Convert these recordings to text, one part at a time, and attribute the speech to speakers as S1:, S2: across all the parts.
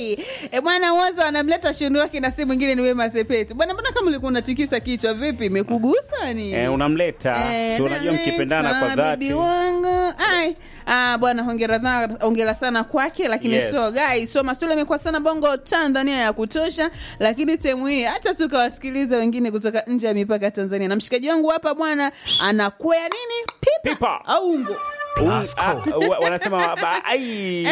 S1: E bwana Wozo anamleta shunu wake na si mwingine ni Wema Sepetu. Bwana, mbona kama ulikuwa unatikisa kichwa vipi? Imekugusa ni?
S2: Eh, unamleta
S1: Eh,
S2: si unajua mkipendana kwa
S1: naleta
S2: dhati
S1: bibi wangu. Ai. Ah, bwana hongera, tha- hongera sana kwake, lakini
S2: Yes.
S1: so guys, so Masula amekuwa sana bongo Tanzania ya kutosha, lakini temu hii hata tukawasikiliza wengine kutoka nje ya mipaka ya Tanzania. Na mshikaji wangu hapa bwana anakwea nini? Pipa,
S2: Pipa.
S1: au ungo.
S3: Plus
S2: Ah,
S3: code.
S2: wa- wanasema ba- ai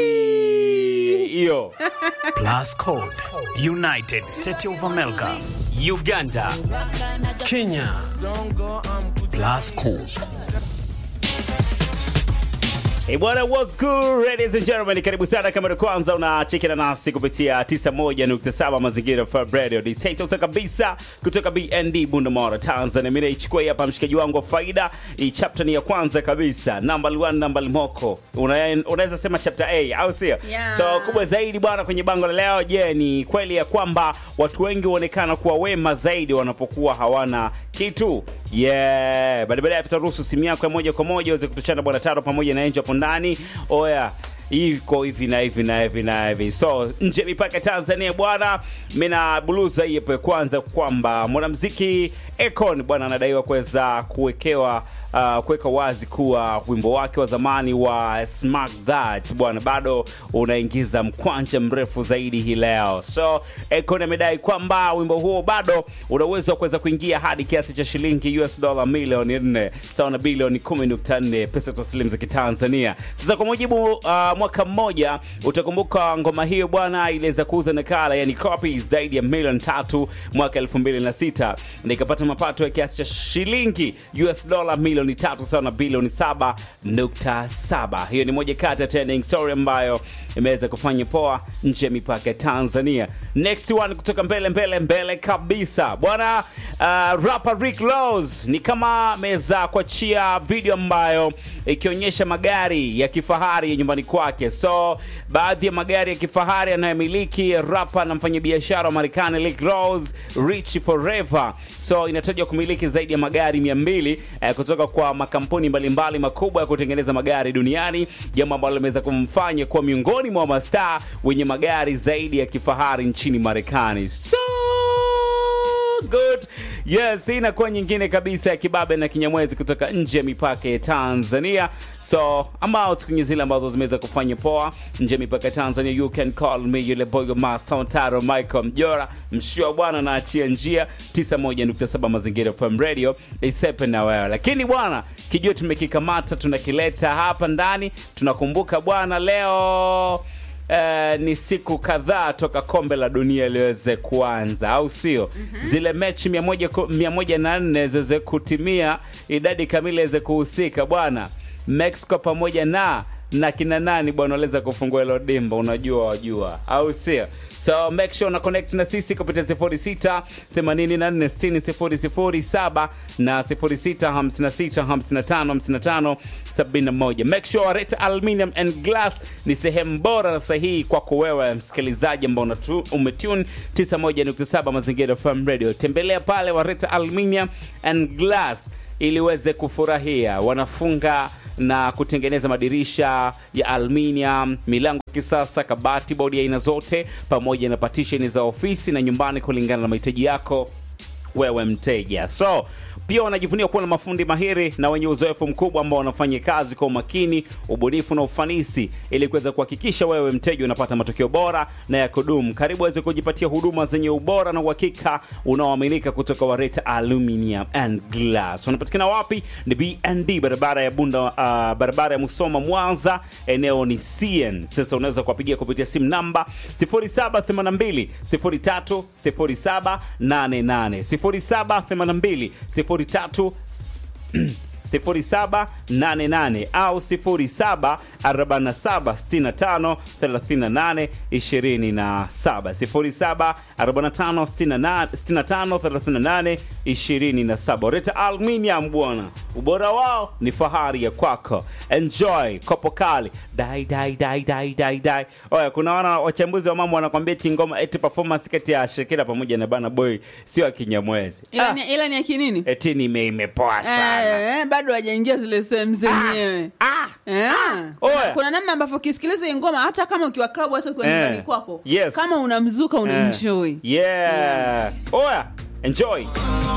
S2: hiyo
S3: Plus code. United States of America.
S4: Uganda,
S3: Kenya. Plus code.
S2: Hey, bwana what's good ladies and gentlemen karibu sana kama ni kwanza unachekina nasi kupitia 91.7 mazingira Fab Radio Disaito kabisa kutoka BND Bundamara Tanzania mimi naichukua hii hapa mshikaji wangu wa faida hii chapter ni ya kwanza kabisa number 1 number moko Una- unaweza sema chapter A au sio
S1: Yeah.
S2: so kubwa zaidi bwana kwenye bango la leo je ni kweli ya kwamba watu wengi huonekana kuwa wema zaidi wanapokuwa hawana kitu yeah baada baadaye tutaruhusu simu yako ya moja kwa moja uweze kutuchana bwana taro pamoja na enjo hapo ndani oya iko hivi na hivi na hivi na hivi so nje ya mipaka ya tanzania bwana mina buluza hii hapo ya kwanza kwamba mwanamziki Akon bwana anadaiwa kuweza kuwekewa uh, kuweka wazi kuwa wimbo wake wa zamani wa Smack That bwana bado unaingiza mkwanja mrefu zaidi hii leo. So Akon amedai kwamba wimbo huo bado una uwezo wa kuweza kuingia hadi kiasi cha shilingi US dola milioni 4 sawa na bilioni 10.4 pesa taslimu za Kitanzania. Sasa kwa mujibu uh, mwaka mmoja utakumbuka ngoma hiyo bwana iliweza kuuza nakala yani copies zaidi ya milioni tatu mwaka 2006 na ikapata mapato ya kiasi cha shilingi US dola milioni tatu sawa na bilioni 7.7. Hiyo ni moja kati ya trending story ambayo imeweza kufanya poa nje ya mipaka ya Tanzania. Next one kutoka mbele mbele mbele kabisa bwana uh, rapper Rick Ross ni kama ameweza kuachia video ambayo ikionyesha magari ya kifahari ya nyumbani kwake. So baadhi ya magari ya kifahari anayomiliki rapa na mfanyabiashara wa Marekani Rick Ross, Rich Forever. So inatajwa kumiliki zaidi ya magari 200 eh, kutoka kwa makampuni mbalimbali makubwa ya kutengeneza magari duniani, jambo ambalo limeweza kumfanya kuwa miongoni mwa mastaa wenye magari zaidi ya kifahari nchini Marekani. So good yes hii inakuwa nyingine kabisa ya kibabe na kinyamwezi kutoka nje ya mipaka ya tanzania so ambao kwenye zile ambazo zimeweza kufanya poa nje ya mipaka ya tanzania you can call me yule boyo master taro michael mjora mshua bwana naachia njia 91.7 mazingira fm radio isepe na wewe lakini bwana kijua tumekikamata tunakileta hapa ndani tunakumbuka bwana leo Uh, ni siku kadhaa toka kombe la dunia liweze kuanza au sio mm-hmm. zile mechi 104 ziweze kutimia idadi kamili iweze kuhusika bwana mexico pamoja na na kina nani bwana waliweza kufungua hilo dimba unajua wajua au sio so make sure una connect na sisi kupitia 06 84 60 007 na 06 56 55 55 71 make sure wareta aluminium and glass ni sehemu bora na sahihi kwako wewe msikilizaji ambao unatu- umetune 91.7 mazingira fm radio tembelea pale wareta aluminium and glass ili uweze kufurahia wanafunga na kutengeneza madirisha ya aluminium milango ya kisasa kabati bodi ya aina zote pamoja na patisheni za ofisi na nyumbani kulingana na mahitaji yako wewe mteja so pia wanajivunia kuwa na mafundi mahiri na wenye uzoefu mkubwa ambao wanafanya kazi kwa umakini ubunifu na ufanisi ili kuweza kuhakikisha wewe mteja unapata matokeo bora na ya kudumu karibu aweze kujipatia huduma zenye ubora na uhakika unaoaminika kutoka wareta aluminium and glass wanapatikana wapi ni bnd barabara ya bunda uh, barabara ya musoma mwanza eneo ni cn sasa unaweza kuwapigia kupitia simu namba 0782 03 0788 0782 03 0788 au 0747653827 0745653827 Reta Aluminium bwana, ubora wao ni fahari ya kwako. Enjoy kopo kali dai dai dai dai dai dai. Oya, kuna wana wachambuzi wa mambo wanakwambia eti ngoma eti performance kati ya Shakira pamoja na Bana Boy sio ya Kinyamwezi.
S1: ila,
S2: Ah,
S1: ni, ila ni ya kinini
S2: eti nime imepoa sana.
S1: Eh, bado bado hajaingia zile sehemu zenyewe
S2: ah,
S1: Eh.
S2: Oya.
S1: kuna namna ambavyo ukisikiliza hii ngoma hata kama ukiwa klabu hata ukiwa
S2: Eh.
S1: nyumbani kwako
S2: Yes.
S1: kama unamzuka unaenjoy
S2: yeah. Oya, enjoy.